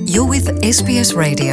You're with SBS Radio.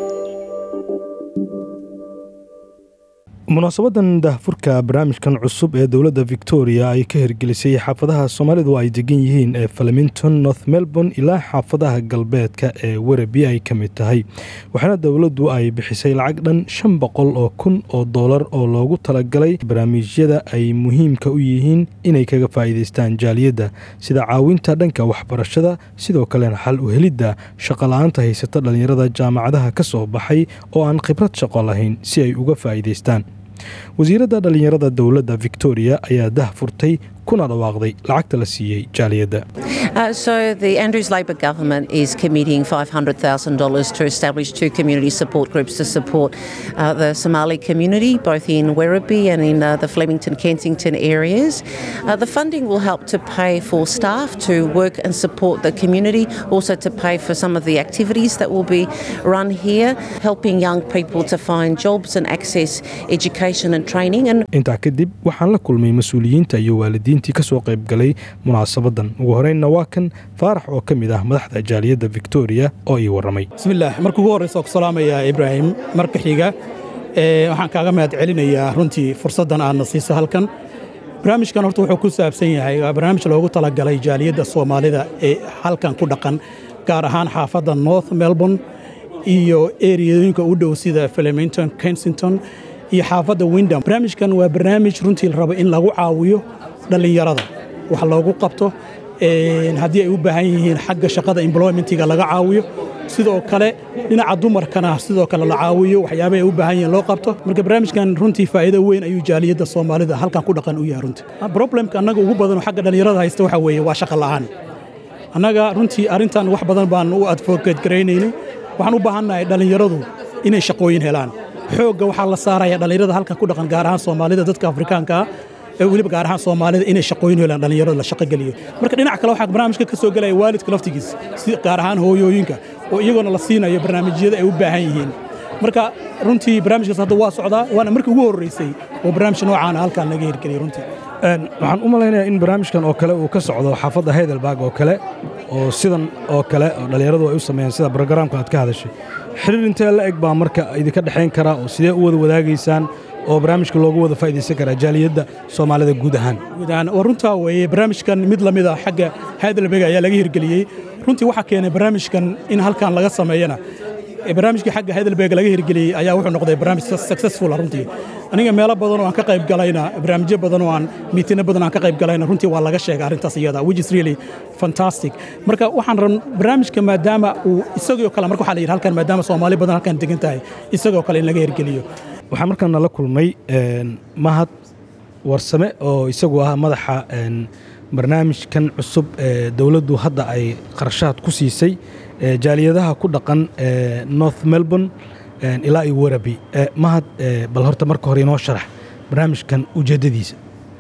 munaasabadan daahfurka barnaamijkan cusub ee dowladda victoria ay ka hirgelisay xaafadaha soomaalidu ay degan yihiin ee flemington north melbourne ilaa xaafadaha galbeedka ee werabi ay ka mid tahay waxaana dowladdu ay bixisay lacag dhan shan boqol oo kun oo doolar oo loogu talagalay barnaamijyada ay muhiimka u yihiin inay kaga faa'iidaystaan jaaliyadda sida caawinta dhanka waxbarashada sidoo kalena xal u helidda shaqola'aanta haysata dhallinyarada jaamacadaha ka soo baxay oo aan khibrad shaqo lahayn si ay uga faa'iidaystaan wasiiradda dhallinyarada dowladda victoria ayaa dah furtay kuna dhawaaqday lacagta la siiyey jaaliyadda Uh, so the Andrews Labor government is committing $500,000 to establish two community support groups to support uh, the Somali community, both in Werribee and in uh, the Flemington Kensington areas. Uh, the funding will help to pay for staff to work and support the community, also to pay for some of the activities that will be run here, helping young people to find jobs and access education and training. And intaa kadib waxaan la kulmay mas-uuliyiinta iyo waalidiintii ka soo qayb galay munaasabadan ugu horeynna waa kan faarax oo ka mid ah madaxda jaaliyadda victoria oo ii warramay bismillaah marka ugu horreysa ku salaamayaa ibraahim marka xiga ee, waxaan kaaga mahad celinayaa runtii fursaddan aadna siiso halkan barnaamijkan horta wuxuu ku saabsan yahay waa barnaamij loogu talagalay jaaliyadda soomaalida ee halkan ku dhaqan gaar ahaan xaafadda north melbourne iyo eriyooyinka u dhow sida flemington kensington iyo xaafadda windham barnaamijkan waa barnaamij runtii la rabo in lagu caawiyo dhallinyarada wax loogu qabto een, haddii ay u baahan yihiin xagga shaqada employmentiga laga caawiyo sidoo kale dhinaca dumarkana sidoo kale la caawiyo waxyaabaha ay u baahan yihiin loo qabto marka barnaamijkan runtii faa'iido weyn ayuu jaaliyadda soomaalida halkan ku dhaqan u yahay runtii problemka annaga ugu badan oo xagga dhallinyarada haysta waxa weeye waa shaqo la'aan annaga runtii arrintan wax badan baan u advocate garaynaynay waxaan u baahannahay dhallinyaradu inay shaqooyin helaan xoogga waxaa la saaraya dhallinyarada halkan ku dhaqan gaar ahaan soomaalida dadka afrikaanka ah ee weliba gaar ahaan soomaalida inay shaqooyin helaan dhallinyarada la shaqo geliyo marka dhinaca kale waxaa barnaamijka ka soo gelaya waalidka laftigiis si gaar ahaan hooyooyinka oo iyagoona la siinayo barnaamijyada ay u baahan yihiin marka runtii barnaamijkaas hadda waa socdaa waana markii ugu horreysay oo barnaamij noocaana halkan laga hirgeliyay runtii Een, waxaan u malaynayaa in barnaamijkan oo kale uu ka socdo xaafadda heidelberg oo kale oo sidan oo kale oo dhallinyaradu ay u sameeyaan sida brogaraamka aad ka hadashay xiriir intee la eg baa marka idinka dhexayn kara oo sidee u wada wadaagaysaan oo barnaamijka loogu wada faa'iidaysan karaa jaaliyadda soomaalida guud ahaan guud ahaan waa runtaa weeye barnaamijkan mid la mid a xagga heidelberg ayaa laga hirgeliyey runtii waxaa keenay barnaamijkan in halkan laga sameeyana ee barnaamijkii xagga heidelberg laga hirgeliyey ayaa wuxuu noqday barnaamij successful ah runtii aniga meelo badan oo aan ka qayb galayna barnaamijyo badan oo aan miitino badan aan ka qayb galayna runtii waa laga sheegay arrintaas iyada which is really fantastic marka waxaan ran barnaamijka maadaama uu isagoo kale marka waxaa la yidhi halkan maadaama soomaali badan halkan degan tahay isagoo kale in laga hirgeliyo waxaan markaan nala kulmay een, mahad warsame oo isagu ah madaxa een, barnaamijkan cusub ee dowladdu hadda ay qarashaad ku siisay ee jaaliyadaha ku dhaqan ee north melbourne een, ilaa iyo werabi Ee, mahad ee, bal horta marka hore inoo sharax barnaamijkan ujeeddadiisa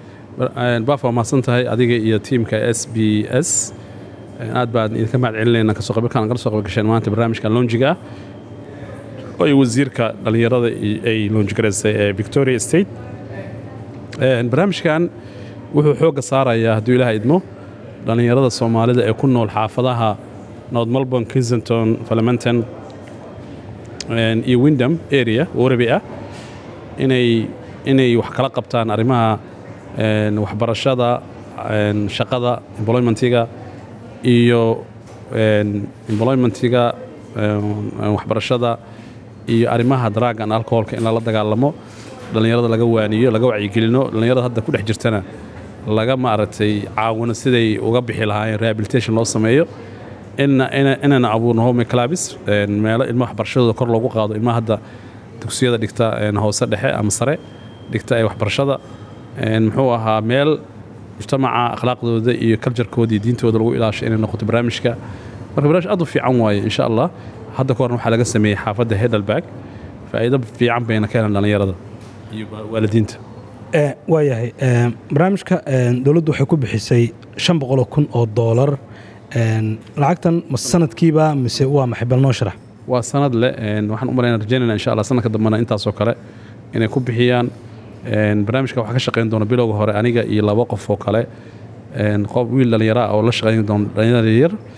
baaf waa mahadsan tahay adiga iyo tiimka s b s aad baan idinka mahad celinayna kasoo qaybgalkaan nagala soo qaybgasheen maanta barnaamijkan lonjiga ah oo ay wasiirka dhallinyarada i- ay lonjigaraysay ee victoria state Een, barnaamijkan wuxuu xoogga saarayaa hadduu ilaah idmo dhallinyarada soomaalida ee ku nool xaafadaha north melbourne kensington flemington een, iyo windham area warabi ah inay inay wax kala qabtaan arrimaha een, waxbarashada een, shaqada employmentiga iyo een, employmentiga een, waxbarashada iyo arrimaha drug and alcoholka in lala dagaalamo dhallinyarada laga waaniyo laga wacyigelino dhallinyarada hadda ku dhex jirtana laga maaragtay caawino siday uga bixi lahaayeen rehabilitation loo sameeyo ina- ina- inayna abuurno home clubs een, meelo ilmaha waxbarashadooda kor loogu qaado ilmaha hadda dugsiyada dhigta een, hoose dhexe ama sare dhigta ee waxbarashada een, muxuu ahaa meel mujtamaca akhlaaqdooda iyo kaljarkooda iyo diintooda lagu ilaasho inay noqoto barnaamijka marka barnaamij aad u fiican waaye insha allah hadda ka horna waxaa laga sameeyey xaafadda heidelberg faa'iido fiican bayna ka helan dhallinyarada iyo waalidiinta Ee, waayahay ee, barnaamijka ee, dowladdu waxay ku bixisay shan boqoloo kun oo doolar Een, lacagtan ma sanadkiiba mise waa maxay bal noo sharax waa sanad leh een, waxaan u malaynaa rajaynayna insha allah sanadka dambena intaasoo kale inay ku bixiyaan een, barnaamijka waxaa ka shaqayn doona bilowga hore aniga iyo laba qof oo kale een, qof wiil dhallinyaro ah oo la shaqayn doona dhallinyarada yar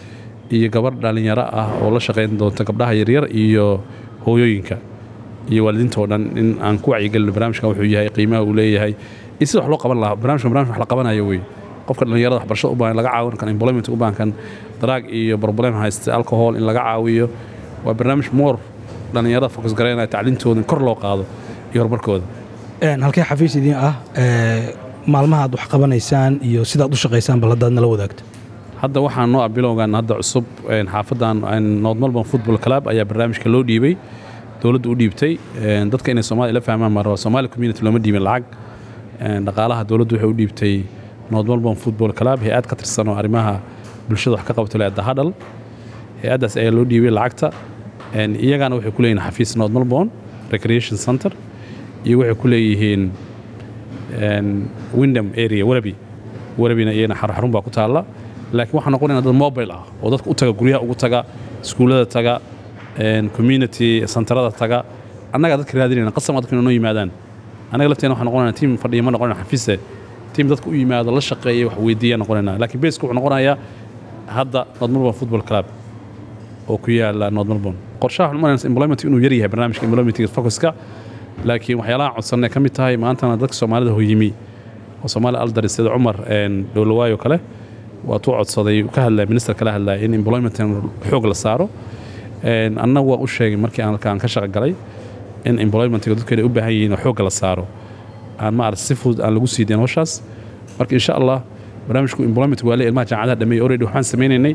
iyo gabadh dhallinyaro ah oo la shaqayn doonta gabdhaha yaryar iyo hooyooyinka iyo waalidiinta oo dhan in aan ku wacyigelino barnaamijkan wuxuu yahay qiimaha uu leeyahay iyo sida wax loo qaban lahaa barnaamijkan barnamij wax la qabanayo wey qofka dhallinyarada waxbarashada u baahan laga caawin kan employment u baahan kan daraag iyo problem haysta alcohol in laga caawiyo waa barnaamij more dhallinyarada fokus garaynaya tacliintooda in kor loo qaado iyo horumarkooda halkee xafiis idiin ah maalmaha aad wax qabanaysaan iyo sidaad u shaqaysaan bal haddaad nala wadaagto hadda waxaan noo ah bilowgan hadda cusub xaafadan north melbourne football club ayaa barnaamijka loo dhiibay dowladdu u dhiibtay dadka inay soomaaliya la fahmaan maa raba somali community looma dhiibin lacag dhaqaalaha dowladdu waxay u dhiibtay north melbourne football club hay-ad ka tirsan oo arrimaha bulshada wax ka qabto leeda hadhal hay-addaas ayaa loo dhiibay lacagta iyagana waxay ku leeyihin xafiis north melbourne recreation center iyo waxay ku leeyihiin windham area warabi warabina iyana xarun baa ku taalla laakiin waxaan noqonayna dad mobile ah oo dadka u taga guryaha ugu taga iskuullada taga community centerada taga annagaa dadka raadinayna qasama dadka inoo yimaadaan annaga lafteena waxaan noqonayna tiim fadhiya ma noqonayna xafiise tiim dadka u yimaado la shaqeeya wax weydiiya noqonayna laakiin beesku wuxuu noqonayaa hadda north melbourne football club oo ku yaala north melbourne qorshaha waxaan umalayna employment inuu yar yahay barnaamijka employmentiga focuska laakiin waxyaalaha codsanay ka mid tahay maantana dadka soomaalida hoyimi oo soomaali aldari sida cumar dhowlawaayo kale waatuu codsaday ka hadlaya minister kala hadlaya in employment xoog la saaro anna waa u sheegay markii aan halkaan ka shaqo galay in employmentiga dadkeeda u baahan yihiin oo xoogga la saaro aan maarata si fudud aan lagu sii dayn howshaas marka insha allah barnaamijku employment waa le ilmaha jaamacadaha dhameeyey already waxaan samaynaynay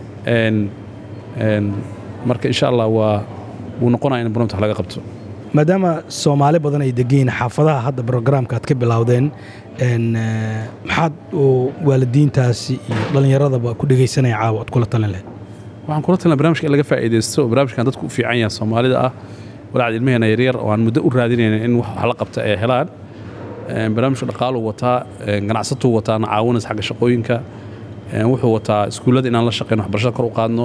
marka insha allah waa wuu noqonaya in employment wax laga qabto maadaama soomaali badan ay degiin xaafadaha hadda brograamka aad ka bilowdeen maxaad waalidiintaasi iyo dhallinyaradaba ku dhegaysanaya caawa aad kula talin lahayd waxaan kula talina barnamijka in laga faa'iidaysto oo barnaamijkan dadku u fiican yahay soomaalida ah walacad ilmaheena yaryar oo aan muddo u raadinayna in wax la qabta ay helaan barnaamijka dhaqaaluu wataa ganacsatuu wataa na caawinays xagga shaqooyinka wuxuu wataa iskuullada inaan la shaqeyno waxbarashada kor u qaadno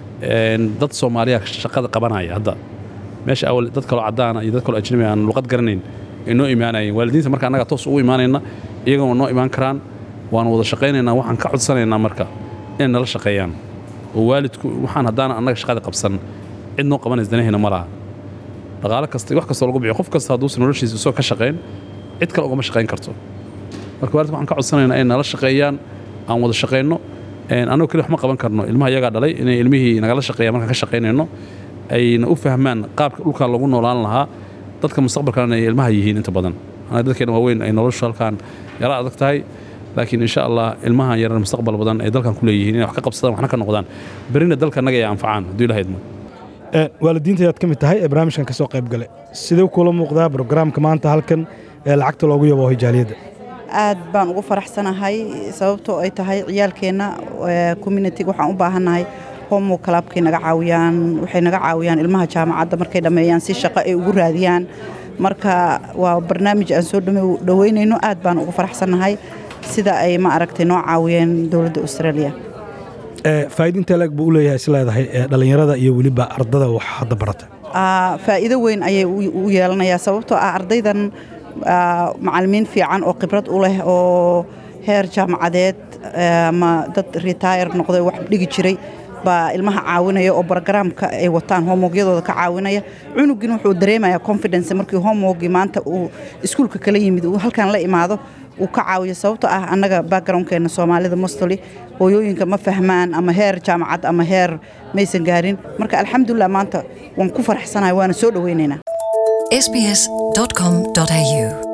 dad soomaaliya shaqada qabanaya hadda meesha awal dad kaloo caddaana iyo dad kaloo ajnabi aan luqad garanayn ay noo imaanayeen waalidiinta marka annaga toos ugu imaanayna iyagana waa noo imaan karaan waanu wada shaqaynaynaa waxaan ka codsanaynaa marka inay nala shaqeeyaan oo waalidku waxaan haddaana annaga shaqada qabsan cid noo qabanaysa danahayna ma laha dhaqaalo kasta wax kastoo lagu bixiyo qof kasta hadduusan noloshiisa isoo ka shaqayn cid kale ugama shaqayn karto marka waalidku waxaan ka codsanaynaa inay nala shaqeeyaan aan wada shaqayno annagoo keli wax ma qaban karno ilmaha iyagaa dhalay inay ilmihii nagala shaqeeyaan markaan ka shaqaynayno ayna u fahmaan qaabka dhulkan lagu noolaan lahaa dadka mustaqbalkana ay ilmaha yihiin inta badan anaga dadkeena waaweyn ay noloshu halkaan yara adag tahay laakiin insha allah ilmahan yaran mustaqbal badan ay dalkan ku leeyihiin inay wax ka qabsadaan waxna ka noqdaan berina dalka naga ay anfacaan hadduu ilaha idmo waalidiinta ayaad ka mid tahay ee barnaamijkan ka soo qayb gale sidee kula muuqdaa brograamka maanta halkan ee lacagta loogu yabo hijaaliyadda aad baan ugu faraxsanahay sababtoo ay tahay ciyaalkeenna communitiga waxaan u baahannahay homo clubkay naga caawiyaan waxay naga caawiyaan ilmaha jaamacadda markay dhammeeyaan si shaqo ay ugu raadiyaan marka waa barnaamij aan soo dhoweynayno aad baan ugu faraxsannahay sida ay ma aragtay noo caawiyeen dowladda australia faa'iidinta leeg buu u leeyahay is leedahay dhallinyarada iyo weliba ardada wax hadda barata faa'iido weyn ayay u yeelanayaa sababtoo ah ardaydan macalimiin fiican oo khibrad u leh oo heer jaamacadeed ama dad retire noqday wax dhigi jiray baa ilmaha caawinaya oo brogaraamka ay wataan homogyadooda ka caawinaya cunugin wuxuu dareemayaa confidence markii homogii maanta uu iskuulka kala yimid uu halkan la imaado uu ka caawiyo sababto ah annaga backgroundkeena soomaalida mostoli hooyooyinka ma fahmaan ama heer jaamacad ama heer maysan gaarin marka alxamdulilah maanta waan ku faraxsanahay waana soo dhoweynaynaa sbs.com.au